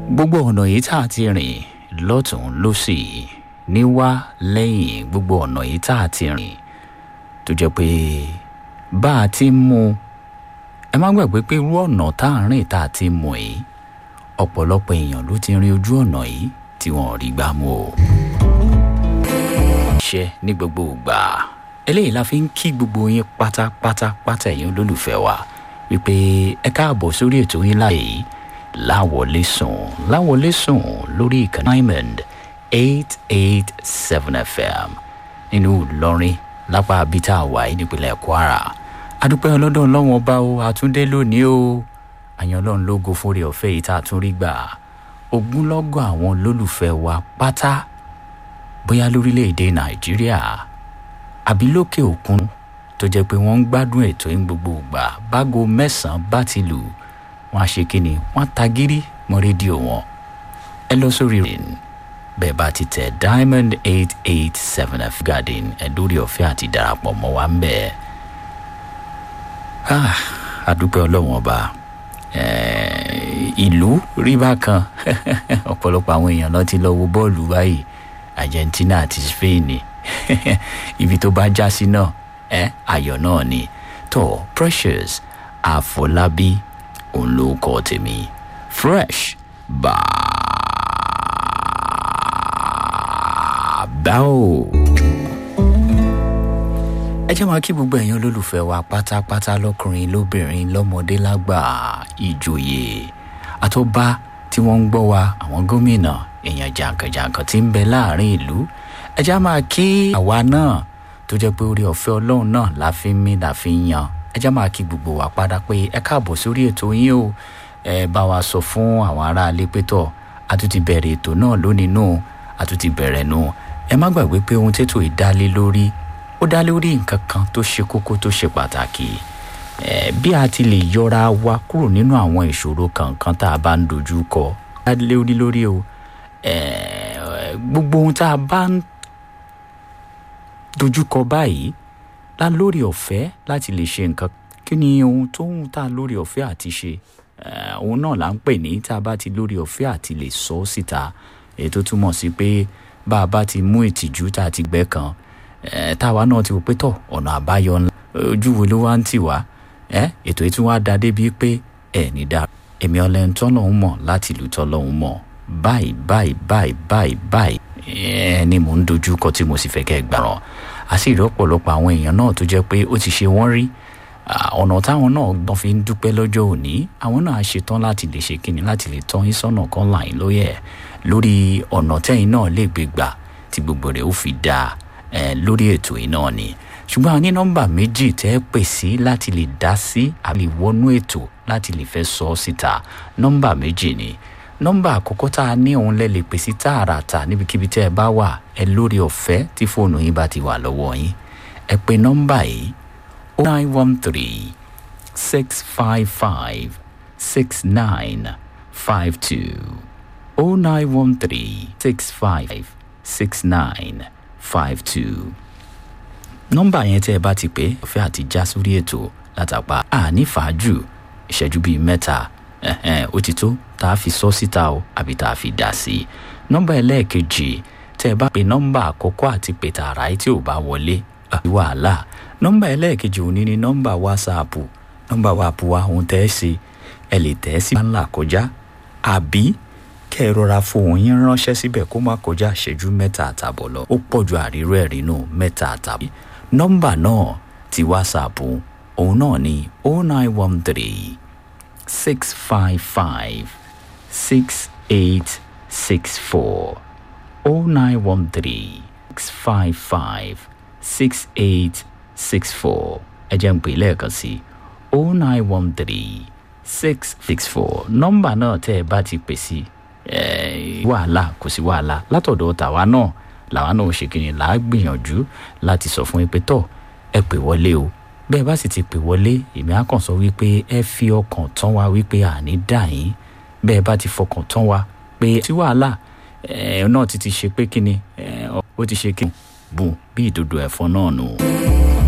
gbogbo ọ̀nà yìí tá a ti rìn lọ́tún lọ́sì níwá lẹ́yìn gbogbo ọ̀nà yìí tá a ti rìn tó jẹ́ pé bá a ti mú ẹ má gbàgbé pé irú ọ̀nà tá a rìn tá a ti mú yìí ọ̀pọ̀lọpọ̀ èèyàn ló ti rin ojú ọ̀nà yìí tí wọ́n ò rí gbà mú o. iṣẹ́ ní gbogbo ìgbà eléyìí la fi ń kí gbogbo yín pátápátá pátá ẹ̀yin olólùfẹ́ wa wípé ẹ káàbọ̀ sórí ètò yín láàyè yìí láwọlé sùn láwọlé sùn lórí ìkànnì diamond eight eight seven fm nínú ìlọrin lápá abita àwáyé nípínlẹ̀ kwara adúpẹ́ ọlọ́dọ̀ ọlọ́wọ́n ọba o àtúndé lónìí o àyàn ọlọ́run lógo fúnre ọ̀fẹ́ yìí tá a tún rí gbà ogúnlọ́gọ̀ àwọn olólùfẹ́ wa pátá bóyá lórílẹ̀‐èdè nàìjíríà àbí lókè òkun tó jẹ́ pé wọ́n ń gbádùn ètò yín gbogbo ìgbà bágo mẹ́sàn-án bá ti lù wọ́n á ṣe kíni wọ́n á ta gírí mọ́ rédíò wọn ẹ lọ sórí rìn bẹ́ẹ̀ bá ti tẹ̀ diamond eight eight seven f garden ẹ lórí ọ̀fẹ́ àti darapọ̀ mọ́ wa ń bẹ̀ ah àdúpẹ́ ọlọ́wọ́n ọba ìlú rí bákan ọ̀pọ̀lọpọ̀ àwọn èèyàn lọ ti lọ wo bọ́ọ̀lù báyìí argentina àti spain ibi tó bá já sí náà ẹ ayọ̀ náà ni tó precious àfọlábí òun ló kọ́ tèmi fresh bàbá o. ẹ jẹ́ máa kí gbogbo ẹ̀yin olólùfẹ́ wa pátápátá lọ́kùnrin lóbìnrin lọ́mọdé lágbà ìjòyè àtọ́ba tí wọ́n ń gbọ́ wa àwọn gómìnà èèyàn jàǹkànjàǹkàn tí ń bẹ láàrin ìlú ẹ jẹ́ máa kí àwa náà tó jẹ́ pé orí ọ̀fẹ́ ọlọ́run náà la fi ń mí la fi ń yan ẹ jẹ́ máa kí gbogbo wa padà pé ẹ káàbọ̀ sórí ètò yín o ẹ bá wa sọ fún àwọn aráalé pé tọ̀ a tún ti bẹ̀rẹ̀ ètò náà lónìí nù a tún ti bẹ̀rẹ̀ nù ẹ má gbàgbé pé ohun tètò ìdálé lórí ó dá lórí nǹkan kan tó ṣe kókó tó ṣe pàtàkì ẹ bí a ti lè yọra wa kúrò nínú àwọn ìṣòro kankan tá a bá ń dojú kọ dá lórí lórí o ẹ gbogbo ohun tá a bá ń dojúkọ báyìí la lórí ọ̀fẹ́ láti lè ṣe nǹkan kí ni ohun tó ń ta lórí ọ̀fẹ́ àti ṣe òun náà là ń pè ní tá a bá ti lórí ọ̀fẹ́ àti lè sọ ọ́ síta èyí tó túmọ̀ sí pé bá a bá ti mú ìtìjú tá a ti gbẹ́ kan táwa náà ti wò pé tọ̀ ọ̀nà àbáyọ ńlá ojú wo ló wá ń tì wá ètò yìí tún wá da débi pé ẹ̀ ní dáa èmi ọlẹ́ni tọ́lọ́hún mọ̀ láti ìlú tọ́lọ́hún mọ̀ báyìí báyìí báyìí báyìí báyìí ẹ ni mò ń dojú kọ tí mo sì fẹ́ kẹ́ ẹ gbàràn a sì rí ọ̀pọ̀lọpọ̀ àwọn èèyàn náà tó jẹ́ pé ó ti ṣe wọ́n rí ọ̀nà táwọn náà gbọ́n fi ń dúpẹ́ lọ́jọ́ òní àwọn náà ṣetán láti lè ṣe kíni láti lè tọ́ yín sọ́nà kan láyìn lóye lórí ọ̀nà tẹ́yìn náà lè gbé gbà tí gbogbo rẹ̀ ó fi dáa lórí ètò yìí náà ni ṣùgbọ́n a ní nọ́mbà méjì tẹ́ ẹ pè sí láti lè dá sí àbí wọnú ètò láti lè fẹ́ sọ ọ́ síta nọ́mbà méjì ni nọ́mbà àkọ́kọ́ tá a ní òun lẹ lè pè sí tààràtà níbikíbi tẹ́ ẹ bá wà ẹ lórí ọ̀fẹ́ tí fóònù yín bá ti wà lọ́wọ́ yín ẹ pe nọ́mbà yìí o nine one three six five five six nine five two o nine one three six five six nine five two nọ́mbà yẹn tẹ́ ẹ bá ti pè ọ̀fẹ́ àti já sórí ètò látàpá àní fàájù ìṣẹ́jú bíi mẹ́ta ó ti tó tá a fi sọ síta o àbí tá a fi dà sí i nọ́mbà ẹlẹ́ẹ̀kejì tẹ́ ẹ bá pe nọ́mbà àkọ́kọ́ àti pè tààrà tí ò bá wọlé wàhálà nọ́mbà ẹlẹ́ẹ̀kejì òní ni nọ́mbà wásaàpù nọ́mbà wàpù wa òun tẹ́ ẹ ṣe ẹ lè tẹ́ ẹ sí ńlá kọjá àbí kẹ́ ẹ rọra fohùn yín ránṣẹ́ síbẹ̀ kó má kọjá ìṣẹ́jú mẹ́ta àtàbọ̀ lọ ó pọ̀ ju àríró ẹ̀rí nù mẹ́ta àtàbọ̀ nọ́mbà náà ti wásaàpù òun náà ni oh nine one three six five five six eight six four oh nine one three six five five six eight six four ẹ jẹ́ ń pè lẹ́ẹ̀kan sí oh nine one three six six four nọ́mbà náà tẹ́ ẹ bá ti pè sí wàhálà kò sí wàhálà látọ̀dọ̀ tàwa náà làwa náà ṣe kìnìún là á gbìyànjú láti sọ fún yín pé tọ́ ẹ pè wọlé o bẹ́ẹ̀ bá sì ti pè wọlé èmi á kàn sọ wípé ẹ fi ọkàn tán wa wípé àní dà yín bẹ́ẹ̀ bá ti fọkàn tán wa pé tí wàhálà ẹ náà ti ti ṣe pé kíni ó ti ṣe kíni bùn bí ìdodo ẹ̀fọn náà nù.